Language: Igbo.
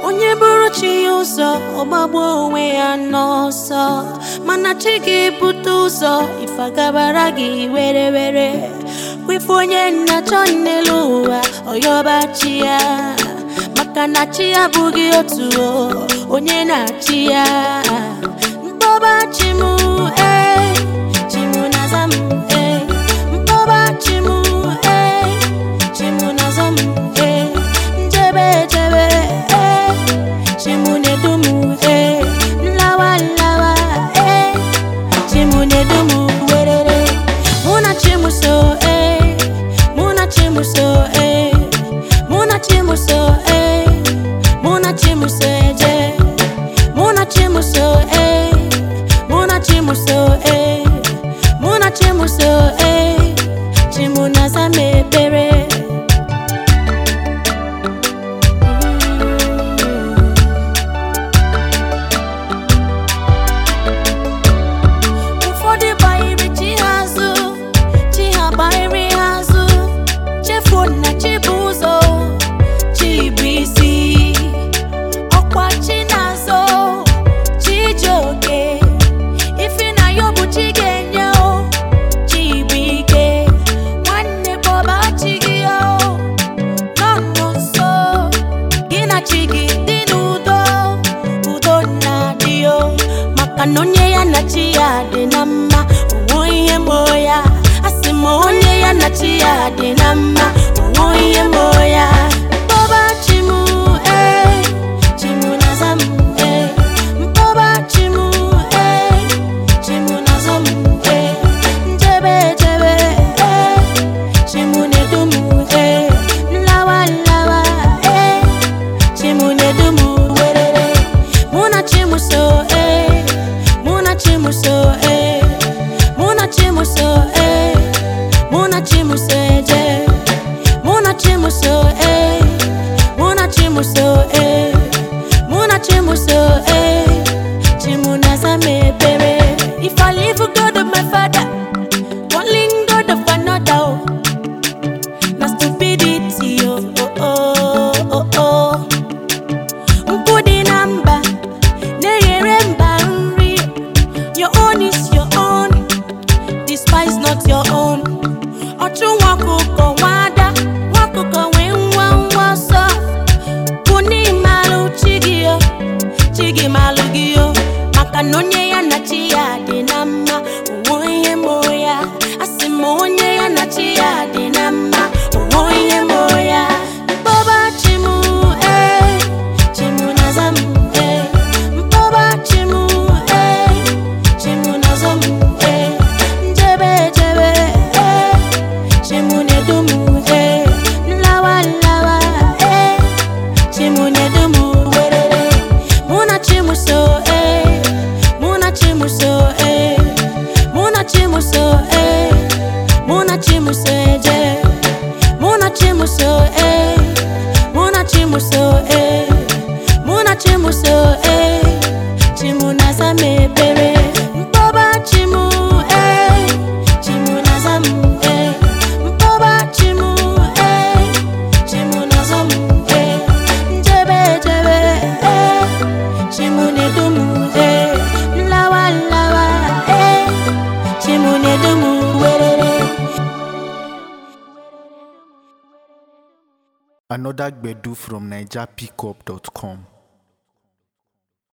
onye bụrụ chi ya ụzọ ọgbagbo onwe ya n'ọsọ mana chi gị bute ụzọ ife gabara gị were were kwefe onye nna-achọ n'elu ụwa ọyọba chi ya maka na chi ya abụghị otu o onye na-achị ya mkpọba chi m ee chi m na-aza m ee mkpọba chi m ee chi m na-aza m ee njebe ejebe ee chi m na-edu m ee nlawa nlawa ee chi m na-edu m werere mụ na chi m so ee mụ na chi m so ee mụ na chi m so ee mụ na chi m so eje mụ na chi m so ee mụ na chi m so ee mụ na chi m so ee chi m na-aza m ekpere ụfọdụ gbanyere chi ha azụ chi ha gbanyere ha azụ chefuo na chi bụ ụzọ chi bụ isi ọkwa chi na-azọ chi ji oke ife na ya ọ bụ chi ga-enye o chi bụ ike nwanne kpọba chi gị o nọ nọ nso gị na chi gị dị n'udo udo na-adị o maka na onye ya na chi ya dị na mma onwe ihe mo ya asị m onye ya na chi ya dị na mma onwe ihe mo ya mkpọba chi m ee chi m na-aza m ee mkpọba chi m ee chi m na-aza m ee njebe ejebe ee chi m na-edu m ee nlawa nlawa ee chi m na-edu m werere mụ na chi m so ee mụ na chi m so ee mụ na chi m so ee mụ na chi m so eje mụ na chi m so ee mụ na chi m so ee mụ na chi m so ee chi m na-aza m ekpere if I leave God of my father calling God of another oh, na stupidity oh oh oh oh oh nkwu dị na mba na-eghere mba nri your own is your own despise not your own ọchụ nwa ọkụkọ nwa ada nwa ọkụkọ nwee nwa nwa ọsọ bụ n'ịmalụ chi gị o chi gị malụ gị o maka na onye ya na chi ya dị na mma onwe ihe mo ya asị m onye ya na chi ya dị na mma onwe ihe mo ya mkpọba chi m ee chi m na-aza m ee mkpọba chi m ee chi m na-aza m ee njebe ejebe ee chi m na-edu m ee nlawa nlawa ee chi m na-edu m werere mụ na chi m so ee mụ na chi m so ee mụ na chi m so ee mụ na chi m so eje mụ na chi m so ee mụ na chi m so ee mụ na chi m so ee chi m na-aza m ekpere mkpọba chi m ee chi m na-aza m ee mkpọba chi m ee chi m na-aza m ee njebe ejebe ee chi m na-edu m ee nlawa nlawa ee chi m na-edu m werere Another Gbedu from NigerPickup.com.